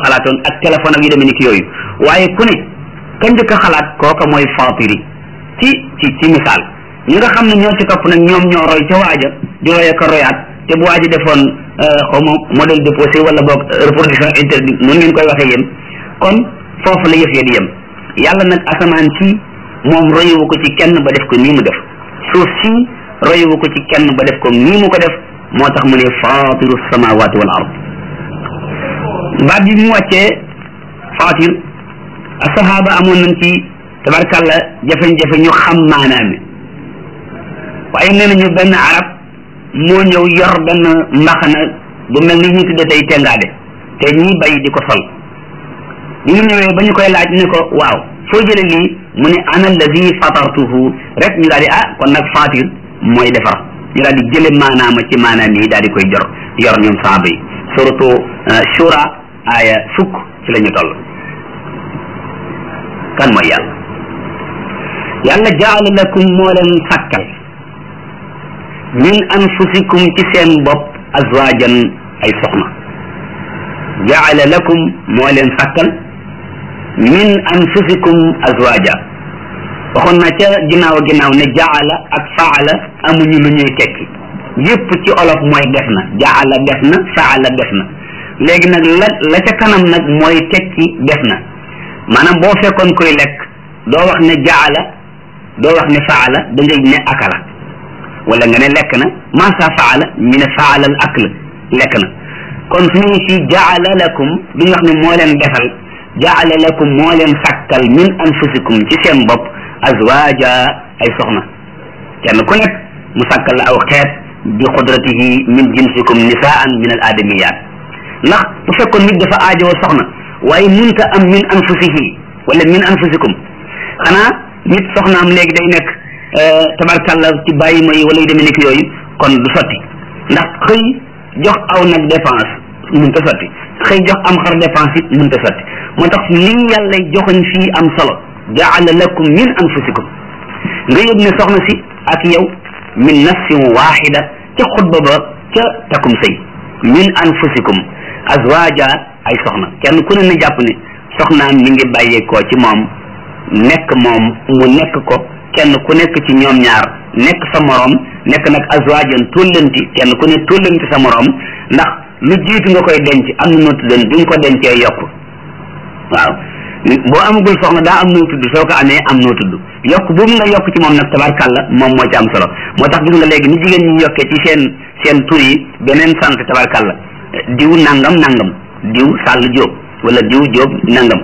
xalaatoon ak téléphone ak yu demee ni ki yooyu waaye ku ne ka njëkk a xalaat kooka mooy faatiri ci ci ci misaal ñi nga xam ne ñoo ci topp nag ñoom ñoo roy ca waaja di roy ak a royaat te bu waaji defoon xaw ma modèle déposé wala boog reproduction interdite noonu ngeen koy waxee yéen kon foofu la yëf ya di yem yàlla nag asamaan si moom royewu ko ci kenn ba def ko nii mu def suuf si royewu ko ci kenn ba def ko nii mu ko def moo tax mu ne faatiru samawati wal ard baat bi mu wàccee faatir asahaba amoon nañ ci tabarkàlla jafe-jafe ñu xam maanaam mi waaye nee nañu benn arab moo ñëw yor benn mbaxana bu mel ni ñu tudde tey tengaade te ñi bay di ko sol bi mu ñëwee ba ñu koy laaj ne ko waaw foo jële lii mu ne ana alladi fatartuhu rek ñu daal di ah kon nag fatir mooy defar ñu daal di jële maanaama ci maanaam yi daal di koy jor yor ñoom saaba yi surtout shura aaya fukk ci la ñu toll kan mooy yàlla yàlla jaala lakum moo leen sàkkal min anfusikum ci seen bopp azwajan ay soxna jaala lakum moo leen sàkkal min anfusikum azwaja waxoon na ca ginnaaw ginnaaw ne jaala ak faala amuñu lu ñuy tekki yépp ci olof mooy def na jaala def na faala def na léegi nag la la ca kanam nag mooy tekki def na maanaam boo fekkoon koy lekk doo wax ne jaala doo wax ne faala da ngay ne akala wala nga ne lekk na masa faala ñu ne faala al akl lekk na kon su ñu si jaala lakum duñu wax ne moo leen defal jaala lakum moo leen sàkkal min anfusikum ci seen bopp azwaja ay soxna kenn ku nekk mu sàkkal la aw xeet bi qudratihi min jinsikum nisaan min al adamiyat ndax bu fekkoon nit dafa aajowoo soxna waaye munta am min anfusihi wala min anfusikum xanaa nit soxnaam léegi day nekk tabarkalla ci bàyyi ma yi wala yu demee nekk yooyu kon du sotti ndax xëy jox aw nag dépense munta sotti xëy jox am xar dépense it munta sotti moo tax lii yàlla joxoñ fii am solo jaala lakum min anfusikum nga yëg ne soxna si ak yow min nafsin waxida ca xutba ba ca takum sëy min anfusikum azwaja ay soxna kenn ku ne na jàpp ne soxnaam mi ngi bàyyeekoo ci moom nekk moom mu nekk ko kenn ku nekk ci ñoom ñaar nekk sa morom nekk nag azwajan tóllanti kenn ku ne tóllanti sa morom ndax lu jiitu nga koy denc am na noo tuddan bi nga ko dencee yokk waaw boo amagul soxna daa am noo tudd soo ko amee am noo tudd yokk boobu nga yokk ci moom nag tabarkàlla moom moo ci am solo moo tax gis nga léegi ni jigéen ñi yokkee ci seen seen tur yi beneen sant tabarkàlla diw nangam nangam diw sàll jóob wala diw jóob nangam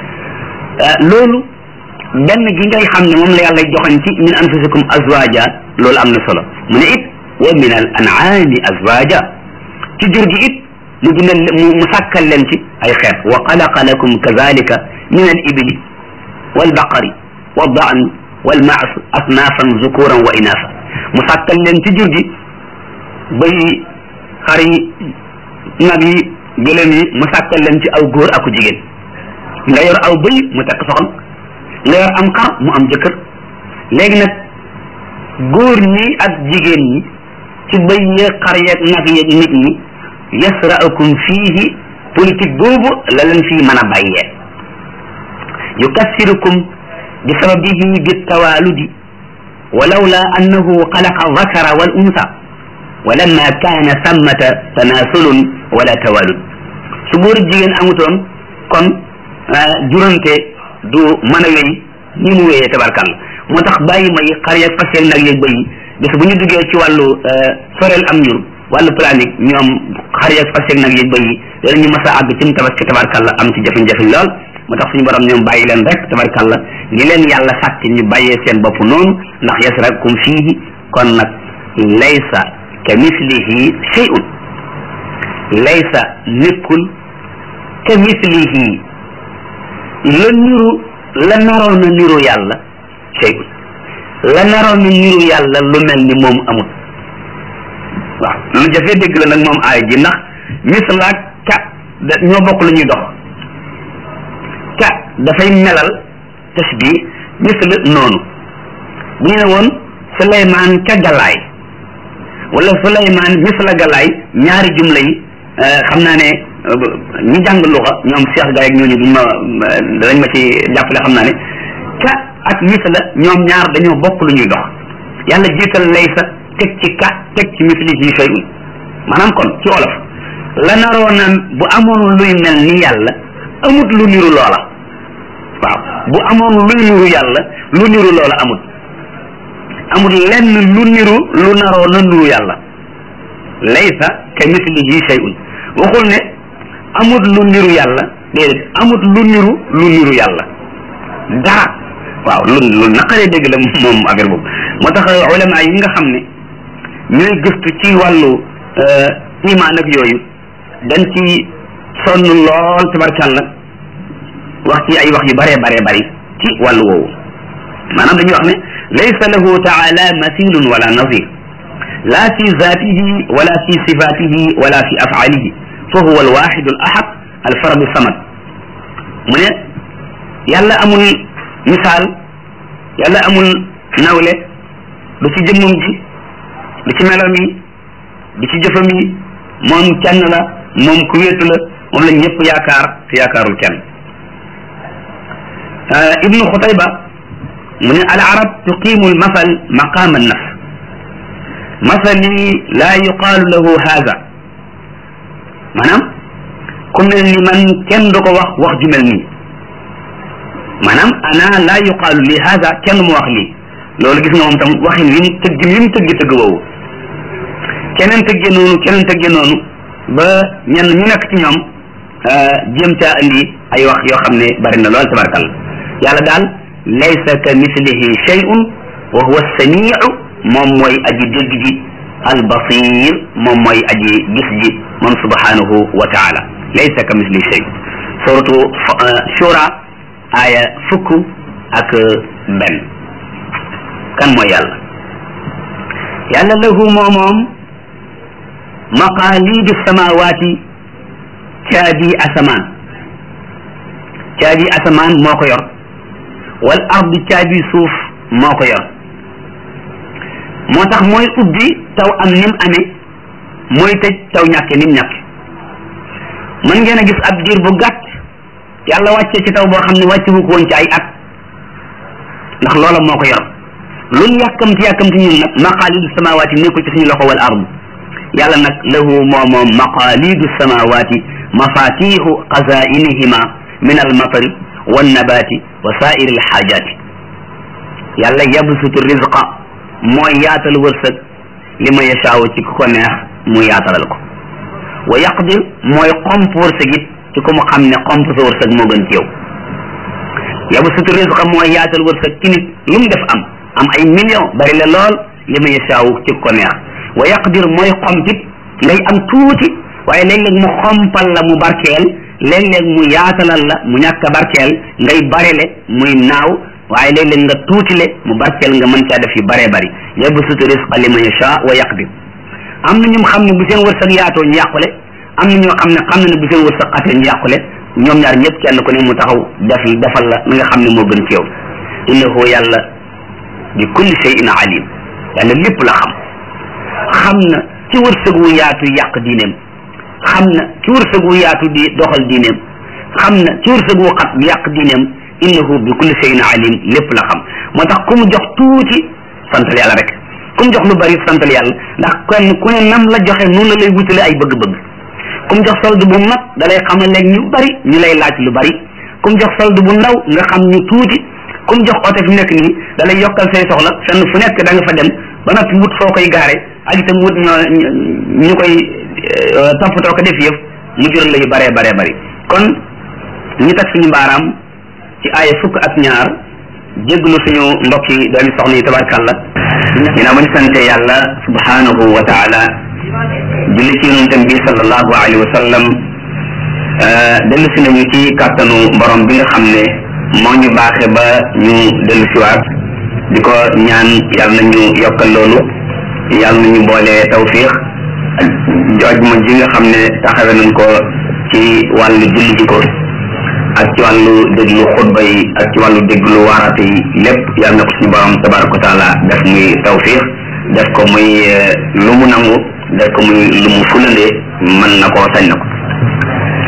loolu benn gi ngay xam ne moom la yàlla joxañ ci min anfusikum azwaja loolu am na solo mu ne it wa min al an'ami azwaja ci jur gi it mu bindal mu sàkkal leen ci ay xeet wa xalaqa lakum kazalika min al ibli wal baqari wa daan wal maas asnaafan zukuran wa inaasa mu sàkkal leen ci jur gi bëy xar yi nag yi gëlëm yi mu sàkkal leen ci aw góor aku jigéen nga yor aw bëy mu takk soxna nga yor am xar mu am jëkkër léegi nag góor ñi ak jigéen ñi ci bëy yeeg xar yeeg nag yeeg nit ñi yasra'ukum fiihi politique boobu la leen fii mën a bàyyee yukassirukum bi sababihi bi tawaludi walawla annahu xalaqa dhakara wal unsa walamma kaana sammata tanasulun wala tawalud su góor jigéen amutoon kon jurante du mën a wéy ni mu wéyee tabarkàlla moo tax bàyyi may xar yeeg fas yeeg nag yeeg bëy bis bu ñu duggee ci wàllu soreel am njur wàllu planique ñoom xar yeeg fas yeeg nag yeeg bëy yi danañu mas a àgg ci mu tabaski tabarkàlla am ci jafe-jafe lool moo tax suñu borom ñoom bàyyi leen rek tabarkàlla ni leen yàlla sàkk ñu bàyyee seen bopp noonu ndax yasrakum fiihi kon nag laysa ka mislihi shay'un laysa nekkul ka mislihi la niru la naroon na niru yàlla shay'un la naroon na niru yàlla lu mel ni moom amul waaw lu jafee dégg la nag moom aay ji ndax mislaak ka da ñoo bokk lu ñuy dox ka dafay melal tasbih misl noonu bu ñu ne woon Suleymaan ka galaay wala Suleymaan misla galaay ñaari jumla yi xam naa ne ñi jàng luxa ñoom Cheikh Gaye ak ñooñu duñ ma danañ ma ci jàppale xam naa ne ka ak misla ñoom ñaar dañoo bokk lu ñuy dox yàlla jiital laysa teg ci ka teg ci mislihi shay'un maanaam kon ci olof la naroona bu amoon luy mel ni yàlla amut lu niru loola waaw bu amoon luy niru yàlla lu niru loola amut amut lenn lu niru lu naroona niru yàlla laysa ka mislihi shay'un waxul ne amut lu niru yàlla déedéet amut lu niru lu niru yàlla dara waaw lu lu naqaree dégg la moom affaire boobu moo tax ulama yi nga xam ne ñooy gëstu ci wàllu iman ak yooyu dañ ci sonn lool tabarkàlla wax ci ay wax yu bare bare bari ci wàllu woowu maanaam dañuy wax ne laysa lahu taala mathilun wala nazir la fi zatihi wala fi sifatihi wala fi afalihi fa huwa alwaxidu al ahad alfaradu samad mu ne yàlla amul misaal yàlla amul nawle du ci jëmmam ji du ci meloom yi du ci jëfam yi moom kenn la moom ku wéetu la moom la ñëpp yaakaar te yaakaarul kenn ibnu xutayba mu ne al arab tuqimu al masal maqama an nafs masali la yuqaalu lahu haza maanaam ku mel ni man kenn du ko wax wax ju mel nii maanaam ana la yuqaalu li haza kenn mu wax lii loolu gis nga moom tam waxin wi mu tëgg wi mu tëgg tëgg woowu keneen tëggee noonu keneen tëggee noonu ba ñenn ñu nekk ci ñoom jéem caa indi ay wax yoo xam ne bari na lool tabarakalla yàlla daal laysa ka mislihi shay'un wa huwa samiu moom mooy aji dégg ji albasir moom mooy aji gis ji moom subhanahu wa taala laysa ka mislihi shay suratu shura aya fukk ak benn kan mooy yàlla yàlla lahu moo moom maqaalidu samawaati caabi asamaan caabi asamaan moo ko yor wal ardi caabi suuf moo ko yor moo tax mooy ubbi taw am nim amee mooy tëj taw ñàkke nim ñàkke mën ngeen a gis ab diir bu gàtt yàlla wàccee ci taw boo xam ne wàcce wu ko woon ci ay at ndax loola moo ko yor lun yàkkamti yàkkamti ñun nag maqaalidu samawaati nekkul ci suñu loxo wal ardu yàlla nag lahu moo moom maqaalidu samawaati mafatixu xazainihima min almatari wannabati wa sairi alxaajaati yàlla yabsutu rizqa mooy yaatal wërsëg li ma yashaawu ci ku ko neex mu yaatalal ko wa yaqdir mooy xomp wërsëg it ci ku mu xam ne xomp sa wërsëg moo gën ci yow yabsutu rizqa mooy yaatal wërsëg ci nit lu mu def am am ay million bari la lool li ma yashaawu ci ku ko neex wa yaqdir mooy xompit ngay am tuuti waaye léeg-léeg mu xompal la mu barkeel léeg-léeg mu yaatalal la mu ñàkk a barkeel ngay barele muy naaw waaye léeg-léeg nga tuutile mu barkeel nga mën caa def yu baree bari yabsutu rizqa liman yasha wa yaqdir am na ñu xam ne bu seen wërsëg yaatoo ñu yàqule am na ñoo xam ne xam na ne bu seen wërsëg xatee ñu yàqule ñoom ñaar ñëpp kenn ku ne mu taxaw def defal la li nga xam ne moo gën ci yow innahu yàlla bi kulli shay'in alim yàlla lépp la xam xam na ci wërsëg wu yaatu yàq diineem xam na ci wërsëg wu yaatu di doxal diineem xam na ci wërsëg wu xat di yàq diineem innahu bi kulli shay'in alim lépp la xam moo tax ku mu jox tuuti santal yàlla rek ku mu jox lu bari santal yàlla ndax kenn ku ne nam la joxe noonu la lay wutale ay bëgg-bëgg ku mu jox solde bu mag da lay xamal léegi ñu bari ñu lay laaj lu bari ku mu jox solde bu ndaw nga xam ñu tuuti ku mu jox oto fi nekk nii da lay yokkal say soxla fenn fu nekk da nga fa dem ba noppi wut foo koy gaare ak itam wut ñoo ñu koy toppatoo ko def yëf mu jural la yu baree baree bari kon ñu teg suñu mbaaraam ci aaya fukk ak ñaar jégglu suñu mbokk yi doomi soxna yi tabarkàlla ginnaaw ba ñu sante yàlla subhanahu wa taala julli ci yonentam bi sallallahu alayhi wa sallam dellu si nañu ci kàttanu borom bi nga xam ne moo ñu baaxe ba ñu dellu siwaat di ko ñaan yàlla nañu yokkal loolu yàlla nañu boole tawfiq ak jooj ma ji nga xam ne taxawe nañ ko ci wàllu julli ji ko ak ci wàllu déglu xutba yi ak ci wàllu déglu waaraate yi lépp yàlla na ko suñu borom tabaraka wa taala def muy tawfiq def ko muy lu mu nangu def ko muy lu mu fulande mën na ko sañ na ko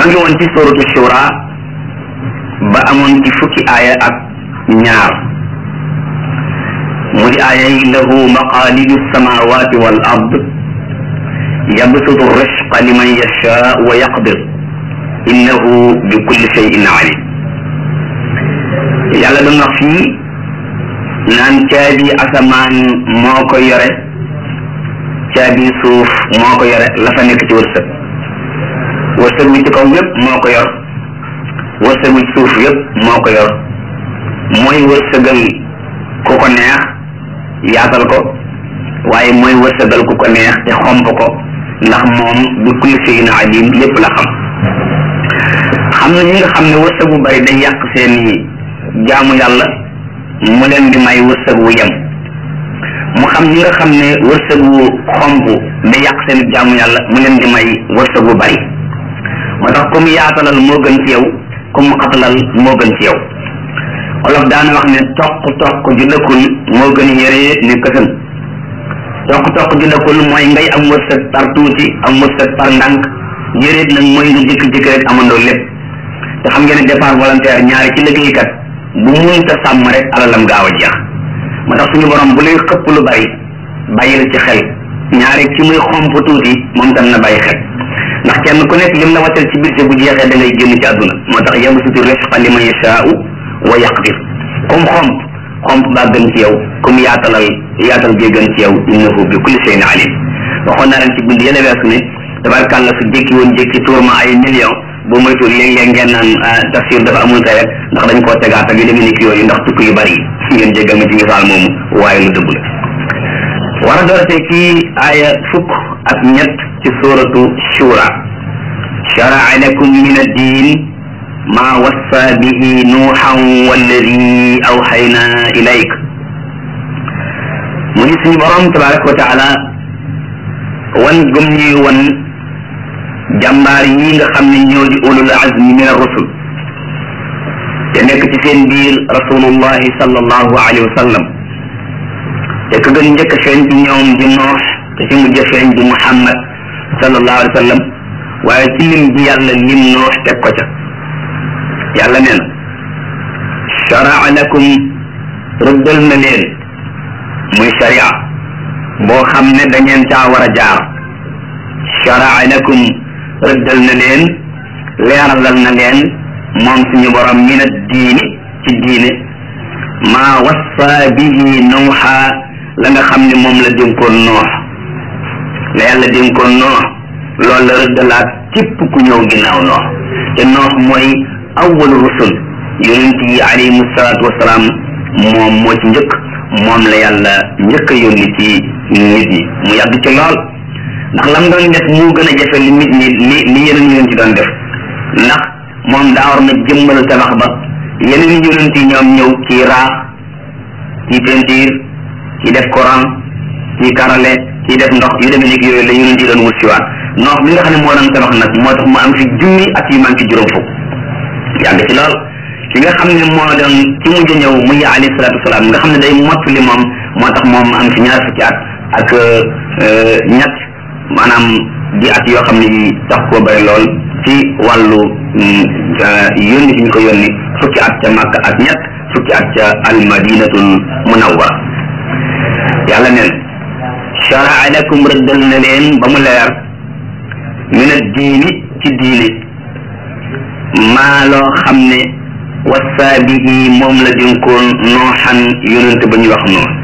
ñoo ngi woon ci suratu shura ba amoon ci fukki aaya ak ñaar mu di aaya yi lahu maqalidu samawati wal ard yabsutu risqa liman yasha wa yaqdir innahu bi kulli shay'in alim yàlla doon wax fii naan caabi asamaan moo ko yore caabi suuf moo ko yore la fa nekk ci wërsëg wërsëg wi ci kaw yépp moo ko yor wërsëg wi ci suuf yépp moo ko yor mooy wërsëgal ku ko neex yaatal ko waaye mooy wërsëgal ku ko neex te xomp ko ndax moom bi kulli shay'in alim lépp la xam xam na ñi nga xam ne wërsëg bu bari day yàq seeni jaamu yàlla mu leen di may wërsëg wu yem mu xam ñi nga xam ne wërsëg wu xomp day yàq seen jaamu yàlla mu leen di may wërsëg wu bari moo tax comme yaatalal moo gën ci yow comme xatalal moo gën ci yow olof daana wax ne toq toq ju dëkkul moo gën yére ne kësën toq toq ju dëkkul mooy ngay am wërsëg par tuuti am wërsëg par ndànk yére nag mooy nga jëkki-jëkki rek amandoo lépp te xam ngeen ne départ volontaire ñaari ci liggéeykat bu munta sàmm rek alalam gaaw a jeex moo tax suñu borom bu lay xëpp lu bari bàyyil ci xel ñaari ci muy xomp tuuti moom tam na bàyyi xel ndax kenn ku nekk lim la watal ci budget bu jeexee da ngay génn ci àdduna moo tax yabsutu risqa liman yashaa'u wa yaqdir comme xomp xomp baa gën ci yow comme yaatalal yaatal gee gën ci yow innahu bi kulli shay'in alim waxoon naa leen ci bind yële weesu ne tabarkàlla su jékki woon jékki tuur ma ay millions bu moytuwul léeg-léeg ngeen naan tafsir dafa amul tey rek ndax dañ koo tegaat ak yu demee ni ki yooyu ndax tukki yu bari yi ngeen jéggal ma ci misaal moomu waaye lu dëgg la war a doorate ci aaya fukk ak ñett ci suratu shura sharaa lakum min ad-din ma wassa bihi nuuhan walladi awxayna ilayk mu ngi suñu borom tabaraka wa taala wan gëm ñuy wan jàmbaar yi nga xam ne ñoo di ulul azmi min ar-rusul te nekk ci seen biir rasulullahi sallallahu alayhi wa sallam te ka gën njëkk feeñ ci ñoom di noox te ci mujj feeñ di muhammad sallallahu alayhi wa sallam waaye ci lim bi yàlla lim noox teg ko ca yàlla nee na sharaa lakum rëddal na leen muy sharia boo xam ne da ngeen caa war a jaar sharaa lakum rëddal na leen leeralal na leen moom suñu borom min ad diini ci diine maa wassa bihi nuuxa la nga xam ne moom la dénkoon noox la yàlla dénkoon noox loolu la rëddalaat képp ku ñëw ginnaaw noox te noox mooy awwalu rusul yonent yi alayhimu salaatu wasalaam moom moo ci njëkk moom la yàlla njëkk a yónni ci nit ñi mu yàgg ci lool ndax lam doon def mu gën a jafe li nit ñi li li yeneen yonent yi doon def ndax moom daa war na jëmmal tabax ba yeneen yonent yi ñoom ñëw ci raax ci peinture ci def courant ci karale ci def ndox yu demee ni yooyu la yonent yi doon wut si waat noox bi nga xam ne moo doon tabax nag moo tax mu am fi junni at yu man ci juróom fukk yàgg ci lool ki nga xam ne moo doon ci mujj ñëw muy alayhi salaatu wasalaam nga xam ne day mottali moom moo tax moom am fi ñaar fukki at ak ñett maanaam di at yoo xam ne yi tax koo bari lool ci wàllu yónni fi ñu ko yónni fukki at ca Makka ak ñett fukki at ca almadinatul munawwara yàlla neen sharaa lakum rëddal na leen ba mu leer min ad diini ci diini maa loo xam ne wassa bihi moom la dénkoon nooxan yonent ba ñuy wax noonu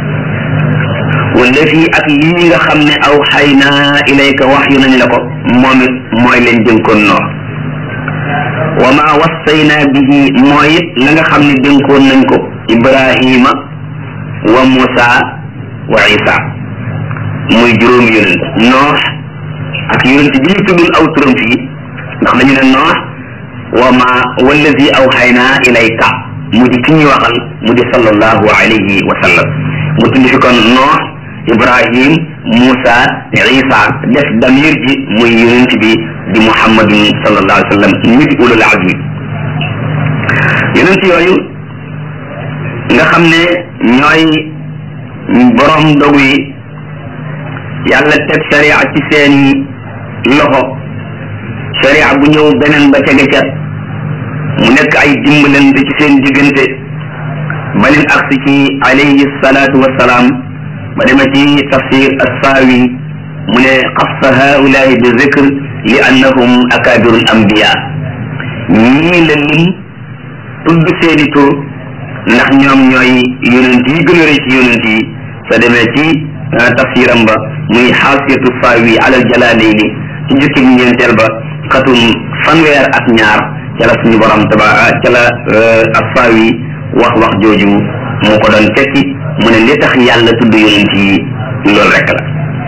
wala fii ak lii nga xam ne aw xay naa ilayka wax yu nañ la ko moom it mooy leen dénkoon noox wa ma wassayna bihi mooy it la nga xam ne dénkoon nañ ko ibrahima wa musa wa isa muy juróomi yonent noox ak yonent bi ñu tuddul aw turam fii ndax dañu ne noox wa ma wallazi awxayna ilayka mu di ki ñuy waxal mu di sallallahu alayhi wa sallam mu tudd fi kon noox ibrahim musa isa def damir ji muy yonent bi di muhammadun sallallahu alayhi wa sallam mi di ulul azmi yonent yooyu nga xam ne ñooy borom dogu yi yàlla teg sharia ci seeni loxo sharia bu ñëw beneen ba tege ca mu nekk ay dimbalante ci seen diggante ba leen agsi ci alayhi salaatu wassalaam ba dema ci tafsir assaawi mu ne xassa haulaai bi zikr li annahum akabiru l ambiya ñii la lim tudd seeni tur ndax ñoom ñooy yonent yi gën a rëy ci yonent yi sa demee ci tafsiram ba muy xaasiyatu saawi alal jalaalayni ci jukkib ñeenteel ba xatum fanweer ak ñaar ca la suñu borom taba ca la assaawi wax wax jooju moo ko doon tekki mu ne li tax yàlla tudd yonent yi loolu rek la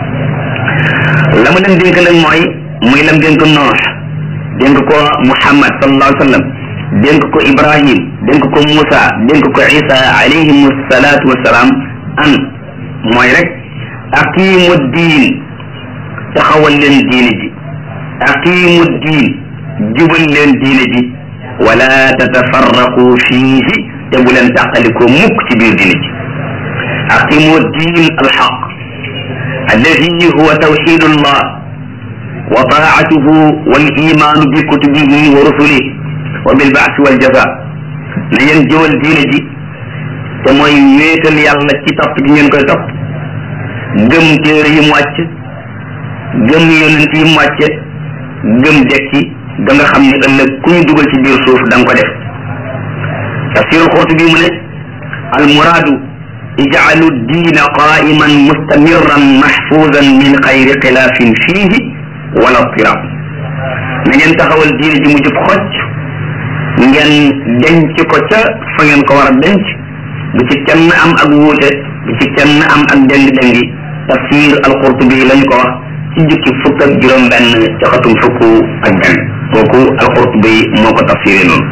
la mu leen dénk nag mooy muy lam dénk noox dénk ko muhammad sallallahu alayhi wa sallam dénk ko ibrahim dénk ko Moussa dénk ko isa alayhim salaatu wasalaam an mooy rek aqimu diin taxawal leen diine ji aqimu diin jubal leen diine ji wala tatafarraqu fiihi te bu leen tàqalikoo mukk ci biir diine ji aqimu diin alxaq alladi huwa tawxidu llah wa taatuhu wal imaanu bi kutubihi wa rusulihi wa bil baasi wal jaza na ngeen jëwal diine ji te mooy wéetal yàlla ci topp gi ngeen koy topp gëm téere yi mu wàcc gëm yonent yi mu wàcce gëm dekki da nga xam ne ëllëg ku ñu dugal ci biir suuf da nga ko def tafsirul Qurtubi mu ne al muraadu ijcalu diina qaiman mustamirran mahfuzan min xayri xilaafin fiihi wala tirab na ngeen taxawal diine ji mu jub xocc ngeen denc ko ca fa ngeen ko war a denc bu ci kenn am ak wuute bu ci kenn am ak déng-déngi tafsir al-Qurtubi lañ ko wax ci jukki fukk ak juróom benn ca xatum fukk ak benn kooku al-Qurtubi moo ko tafsiré noonu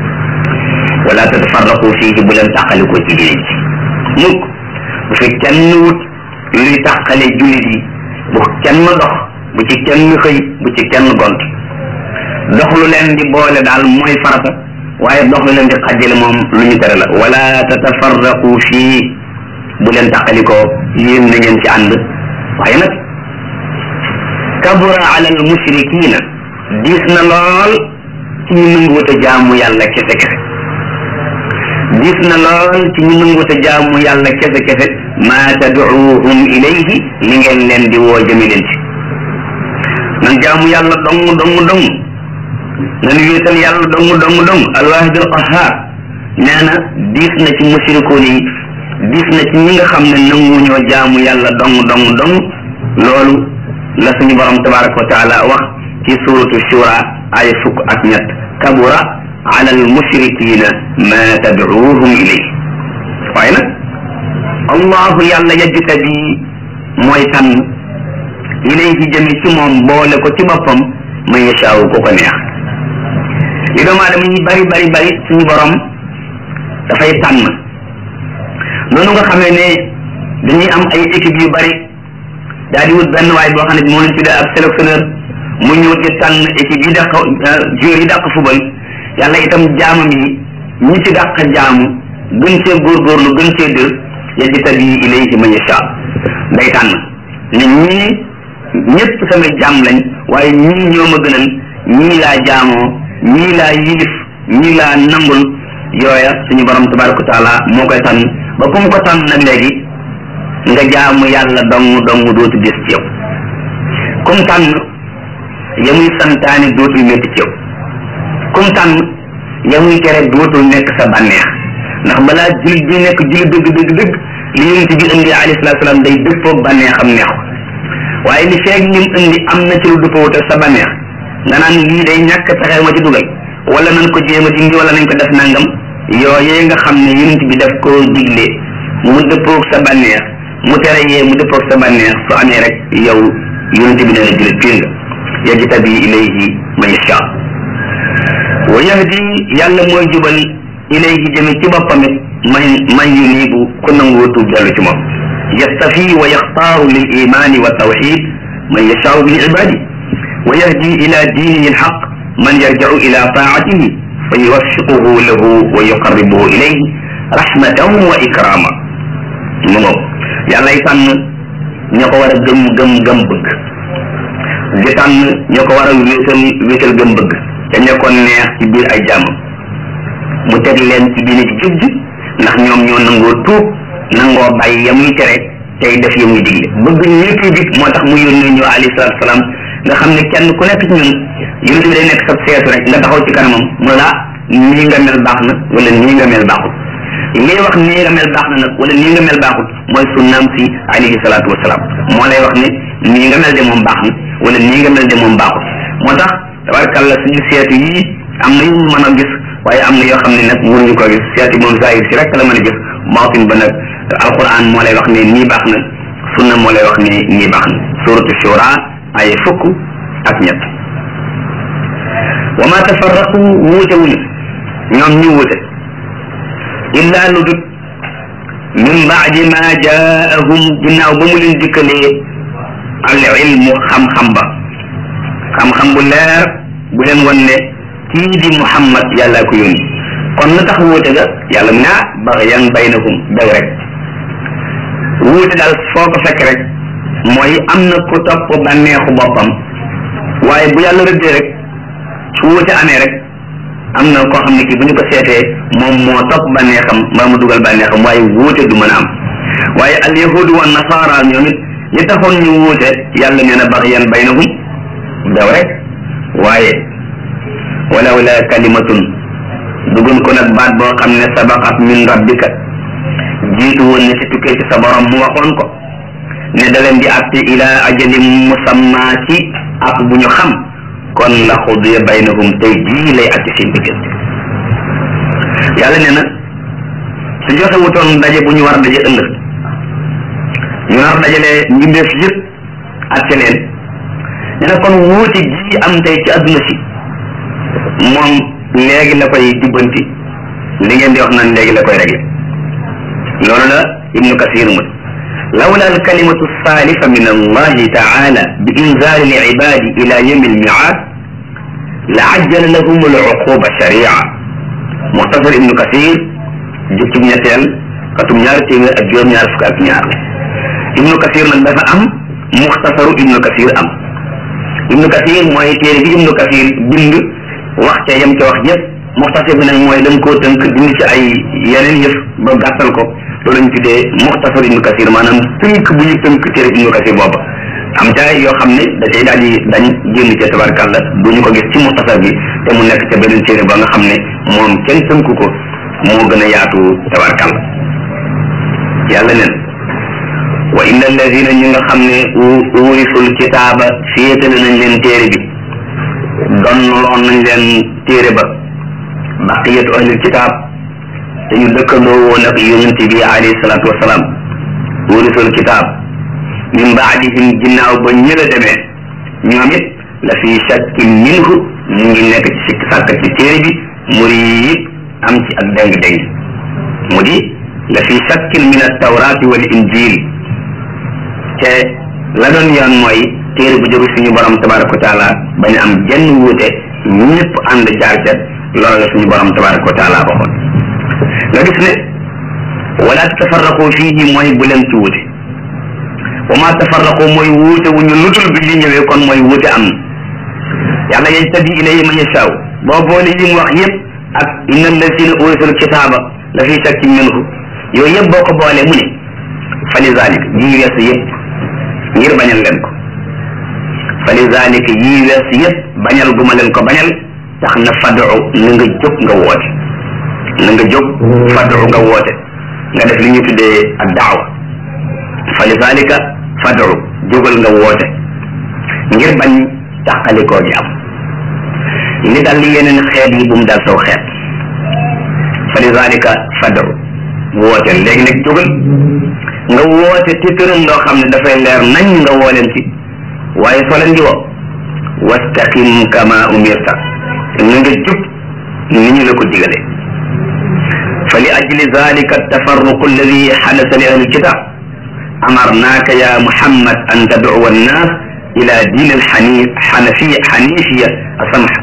wala tatafarraqu fiihi bu leen tàqalikoo ci diine ji mukk bu fi kenn wut luy tàqale jullit yi bu kenn dox bu ci kenn xëy bu ci kenn gont dox lu leen di boole daal mooy farata waaye dox lu leen di xajjale moom lu ñu tere la wala tatafarraqu fii bu leen tàqalikoo yéen na ngeen ci ànd waaye nag kabura ala al mushrikina diis na lool ci ñu nanguwut a jaamu yàlla kese kese diis na lool ci ñu nanguwut a jaamu yàlla kese kese ma tad'uuhum ilayhi li ngeen leen di woo jëme leen ci nan jaamu yàlla dong dong dong nan wéetal yàlla dong dong dong alwaahid alqahar nee na diis na ci mushrikoon yi diis na ci ñi nga xam ne nanguñoo jaamu yàlla dong dong dong loolu la suñu borom tabaraka wa taala wax ci suratu shura ay fukk ak ñett kabura ala almushrikina ma tad'uuhum ilayhi waaye nag allahu yàlla yajtabi mooy tànn ilayhi jëme ci moom boole ko ci boppam man yashaawu ko ko neex li doomu aadama yi bari bari bari suñu borom dafay tànn noonu nga xamee ne dañuy am ay équipe yu bari daal di wut benn waay boo xam ne moo leen tuddee ab sélectionneur mu ñëw di tànn équipe yi dàq joueurs yi dàq football yàlla itam jaamam yi ñi ci dàq jaamu gën cee góorgóorlu gën cee dër yajtabi ilayhi man yasha day tànn ne ñii ñëpp samay jaam lañ waaye ñii ñoo ma gënal ñii laa jaamoo ñii laa yilif ñii laa nangul yooya suñu borom tabaraka wa taala moo koy tànn ba ku mu ko tànn nag léegi nga jaamu yàlla dong dong dootu des ci yow kum tànn ya muy santaane dootul métti ci yow kum tànn ya muy tere dootul nekk sa bànneex ndax balaa jullit bi nekk jullit dëgg dëgg dëgg li yonent bi indi alayhi salaatu salaam day dëppoo bànneexam neex ko waaye li feeg lim indi am na ci lu dëppoo te sa bànneex nga naan lii day ñàkk pexe ma ci dugal wala nañ ko jéem a dindi wala nañ ko def nangam yooyee nga xam ne yonent bi daf koo digle mu dëppoog sa bànneex mu tere yee mu dëppoog sa bànneex su amee rek yow yonent bi nee na jullit piir nga yajtabi ilayhi man yasha wa yahdi yàlla mooy jubal ilayhi jëme ci boppam it man man yunibu ku nangoo tuub dellu ci moom yastafi wa yaxtaaru lil imani wa tawxid man yashaau min ibadi wa yahdi ila diinihi alxaq man yarjacu ila taatihi fa yuwaffiquhu lahu wa yuqarribuhu ilayhi rahmatan wa ikrama mu ngoog yàllay tànn ña ko war a gëm gëm gëm bëgg di tànn ñoo ko war a wéetal wéetal gëm bëgg te nekkoon neex ci biir ay jàmmam mu teg leen ci diine ci jub ji ndax ñoom ñoo nangoo tuub nangoo bàyyi ya muy tere tey def ya muy digle bëgg ñëpp bi moo tax mu yónnee ñu alayhi salaatu salaam nga xam ne kenn ku nekk ci ñun yonent bi day nekk sa seetu rek nga taxaw ci kanamam mu la nii nga mel baax na wala nii nga mel baaxul ngay wax nii nga mel baax na nag wala nii nga mel baaxul mooy sunnaam si alayhi salaatu wasalaam moo lay wax ne nii nga mel de moom baax na wala nii nga mel de moom baaxul moo tax tabarkàlla suñu seetu yii am na yu mën a gis waaye am na yoo xam ne nag mënuñu ko gis seeti moom zahir si rek la mën a gis baatin ba nag alquran moo lay wax ne nii baax na sunna moo lay wax ne nii baax na suratu shura ay fukk ak ñett wa ma tafarraqu wuute wuñu ñoom ñu wuute illa lu dut min baadi ma jaahum ginnaaw ba mu leen dikkalee al ilmu xam-xam ba xam-xam bu leer bu leen wan ne kii di muhammad yàlla ko yónni kon na tax wuute ga yàlla mu ne ah baxyan baynahum daw rek wuute daal foo ko fekk rek mooy am na ku topp bànneexu boppam waaye bu yàlla rëddee rek su wuute amee rek am na koo xam ne kii bu ñu ko seetee moom moo topp bànneexam mbaa mu dugal bànneexam waaye wuute du mën a am waaye al yahudu wa nasara ñoom it li taxoon ñu wuute yàlla nee na baxyan baynahum daw rek waaye walaw la kalimatun dugun ko nag baat boo xam ne sabaqat min rabbika jiitu woon ne ci tukkee ci sa borom mu waxoon ko ne da leen di àtte ila ajalin musamma ci ak bu ñu xam kon la xudiya baynahum tey jii lay àtte seen diggante yàlla ne na su joxe wutoon daje bu ñu war a daje ëllëg ñu nar dajale mbindeef yëpp àtte leen ne na kon wuute ji am tey ci adduna si moom léegi la koy jubbanti li ngeen di wax naan léegi la koy réglé loolu la ibnu kasir mu lawla alkalimatu salifa min allahi taala bi inzali alibadi ila yawmi almiad la ajjala lahum aluquba sharia muxtasar ibnu kasir jukkib ñetteel katum ñaari téeméer ak juróom ñaar fukk ak ñaar ibnu kasir nag dafa am muxtasaru ibnu kasir am ibnu kasir mooy téere bi ibnu kasir bind wax ca yem ca wax yëpp muxtasar bi nag mooy dañ koo tënk dindi ci ay yeneen yëf ba gàttal ko loolu lañ tuddee muxtasar ibnu kasir maanaam tënk bu ñu tënk téere ibnu kasir booba am ca yoo xam ne da cay daal di dañ génn ca tabarkàlla du ñu ko gis ci muxtasar bi te mu nekk ca beneen téere ba nga xam ne moom kenn tënk ko moo gën a yaatu tabarkàlla yàlla neen wa inna alladina ñi nga xam ne urisul kitaaba féetale nañ leen téere bi doon loon nañ leen téere ba baqiyatu ahlil kitaab te ñu dëkkandoo woon ak yonent bi alayhi salaatu wasalaam urisul kitaab min baadihim ginnaaw ba ñëla demee ñoom it la fi shakkin minhu ñu ngi nekk ci sikk sàkk ci téere bi muriib am ci ak déng-déng mu di la fi shakkin min at-tawraati wal injil te la doon yoon mooy téere bu jóge suñu borom tabaraka wa taala bañ am jenn wuute ñëpp ànd jaar ca loolu la suñu borom tabaraka wa taala waxoon nga gis ne wala tafarraqu fiihi mooy bu leen ci wuute wa ma tafarraqu mooy wuute wu ñu lutul bi li ñëwee kon mooy wuute am na yàlla yajtabi ilayhi man yashaa boo boole yi mu wax yëpp ak inna allazina urisul kitaaba la fi shakkin minhu yooyu yëpp boo ko boolee mu ne fa li zalik yii weesu yëpp ngir bañal leen ko fa li zalik yii weesu yëpp bañal gu ma leen ko bañal tax na fadu na nga jóg nga woote na nga jóg fadu nga woote nga def li ñu tuddee ak daawa fa li zalika fadu jógal nga woote ngir bañ tàqalikoo ji am li dal li yeneen xeet yi bu mu dal saw xeet fa li zalika fadu woote léegi nag jógal nga woote ci tëram loo xam ne dafay leer nañ nga woo leen ci waaye soo leen di woo wastaqim kama umirta na nga jub ni ñu la ko digale fa li ajli zalika tafarruqu alladi xadasa li ahli kitab amarnaaka ya muhammad an tadcuwa annas ila diin alxanif xanafiya xanifiya asamha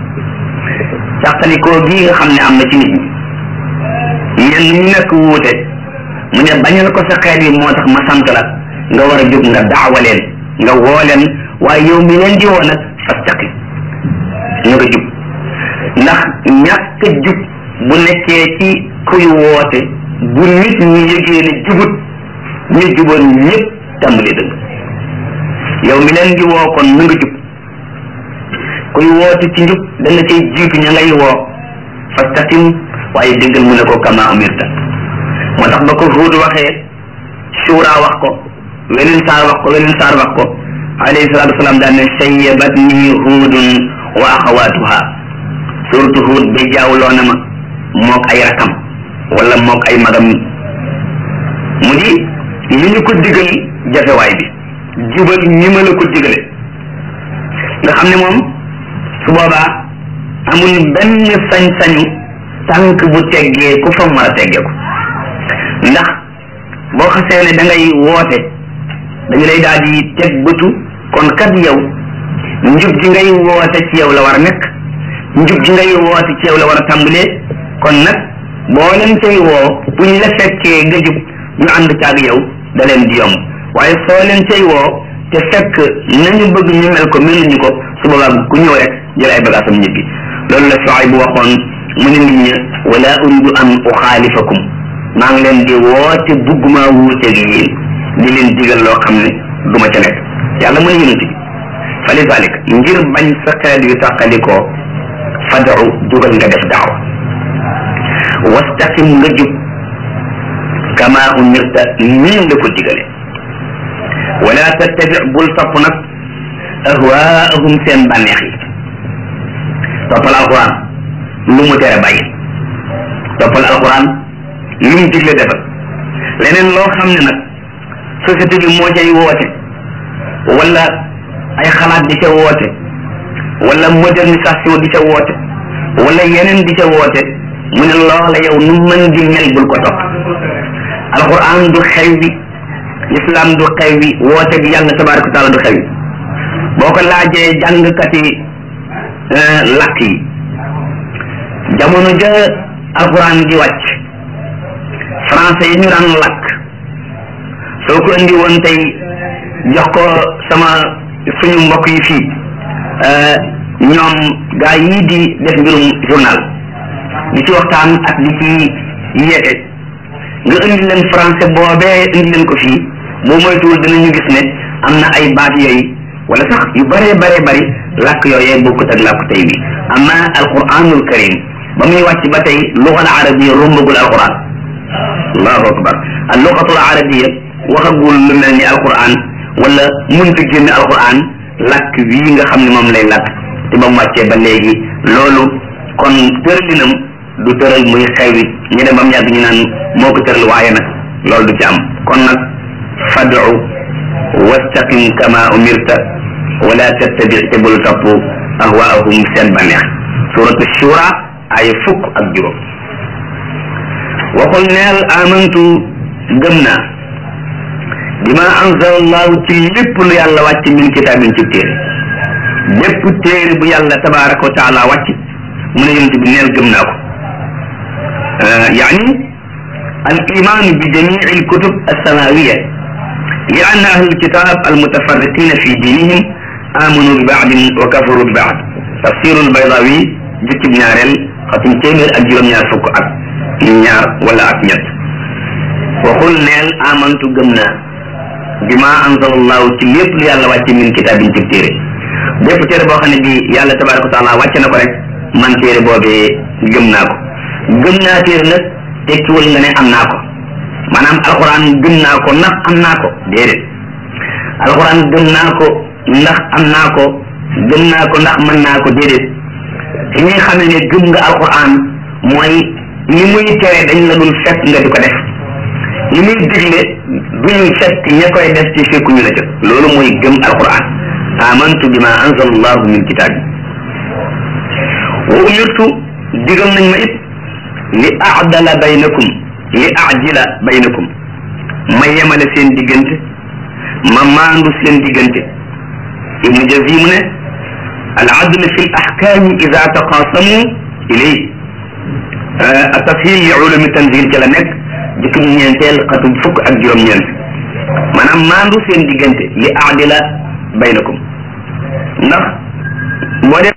càqalikoo gii nga xam ne am na ci nit ñi ñenn ñu nekk wuute mu ne bañal ko sa xeet yi moo tax ma sant la nga war a jóg nga daawa leen nga woo leen waaye yow mi leen di woo nag fastaqim ñu nga jub ndax ñàkk jub bu nekkee ci kuy woote bu nit ñi yëgee ne jubut ñu juboon ñëpp tàmbali dëgg yow mi leen di woo kon na nga jub kuy woote ci njub da nga cay jiitu ña ngay woo fastaqim waaye déggal mu ne ko kama umirta moo tax ba ko Huud waxee Shura wax ko weneen saar wax ko weneen saar wax ko alayhi salaatu wasalaam daan ne sayyabatni Huudun wa axawaatuha surtout Huud ba jaawloo na ma mook ay rakam wala mook ay magam mu di li ñu ko digal jafewaay bi jubal ñi ma la ko digale nga xam ne moom su boobaa amul benn sañ-sañu tànk bu teggee ku fa mën a teggee ko ndax boo xasee ne da ngay woote dañu lay daal di teg bëtu kon kat yow njub ji ngay woote ci yow la war a nekk njub ji ngay woote ci yow la war a tàmbalee kon nag boo leen cay woo buñ la fekkee nga jub ñu ànd caag yow da leen di yomb waaye soo leen cay woo te fekk nañu bëgg ñu mel ko meluñu ko su boobaa ku ñëw rek jël ay bagaasam ñibbi loolu la Shuayb bu waxoon mu ne nit ñi wala uridu an uxaalifakum maa ngi leen di woote bugguma wuuteeg yéen di leen digal loo xam ne du ma ca nekk yàlla mu ne yonent bi fa li zalik ngir bañ sa xeet yu tàqalikoo fadu jugal nga def daawa wastaqim nga jub kama umirta nii nga ko digale wala tattabi bul topp nag ahwaahum seen bànneex yi toppal alquran lu mu tere bàyyi toppal alquran lu mu digle defal leneen loo xam ne nag société bi moo cay woote wala ay xalaat di ca woote wala modernisation di ca woote wala yeneen di ca woote mu ne loola yow nu mën di mel bul ko topp alquran du xew bi islam du xew bi woote bi yàlla tabaraka wa taala du xew bi boo ko laajee jàngkati lakk yi jamono ja alquran di wàcc français yi ñu daan lakk soo ko indi woon tey jox ko sama suñu mbokk yi fii ñoom gaa yii di def mbirum journal di ci waxtaan ak di ci yeete nga indi leen français boobee indi leen ko fii boo moytuwul dinañu gis ne am na ay baat yooyu wala sax yu bëree bëree bëri làkk yooyee bokkut ak làkk tey bi amma alquranul karim ba muy wàcc ba tey lugal arabiya rombagul alquran allahu akbar al lugatul arabiya waxagul lu mel ni alquran wala mënta génn alquran làkk wii nga xam ne moom lay làkk te ba mu wàccee ba léegi loolu kon tëralinam du tëral muy xewi ñu dem ba mu yàgg ñu naan moo ko tëral waaye nag loolu du ci am kon nag fadu wastaqim kama umirta wala tattabi te bul topp ahwaahum seen bànneex suratu shura ay fukk ak juróom waxul neel amantu gëm naa bima anzala allahu ci lépp lu yàlla wàcc min kitaabin ci téere bépp téere bu yàlla tabaraka wa taala wàcc mu ne yonent bi neel gëm naa ko يعني الإيمان بجميع الكتب السماوية لأن أهل الكتاب المتفرقين في دينهم آمنوا ببعض وكفروا ببعض تفسير البيضاوي جت بنارل ختم تيمير أجيب نيار فك أك نيار ولا أك نيت وقل نيل آمنت جمنا بما أنزل الله تليب لي الله واتي من كتاب تبتيري bépp téere boo xam ne bi yàlla tabaraka wa taala wàcce na ko rek man téere boobee gëm naa ko gëm naa téere nag tekkiwul nga ne am naa ko maanaam alxuraan gëm naa ko ndax am naa ko déedéet alxuraan gëm naa ko ndax am naa ko gëm naa ko ndax mën naa ko déedéet fi ñuy xamee ne gëm nga alxuraan mooy li muy tere dañ la dul fekk nga di ko def li muy digle duñu fekk ña koy def ci fekkuñu la ca loolu mooy gëm alxuraan amantu bima anzala allahu min kitaabi wa umirtu digal nañ ma it li aadala baynakum li aajila baynakum ma yemale seen diggante ma maandu seen diggante ibnu jazi mu ne al adl fi l ahkami ida taqasamu ilay tashil li ulumi tanzil ci la nekk jukkib ñeenteel xatub fukk ak juróom-ñeent maanaam maandu seen diggante li aadila baynakum ndax boo dee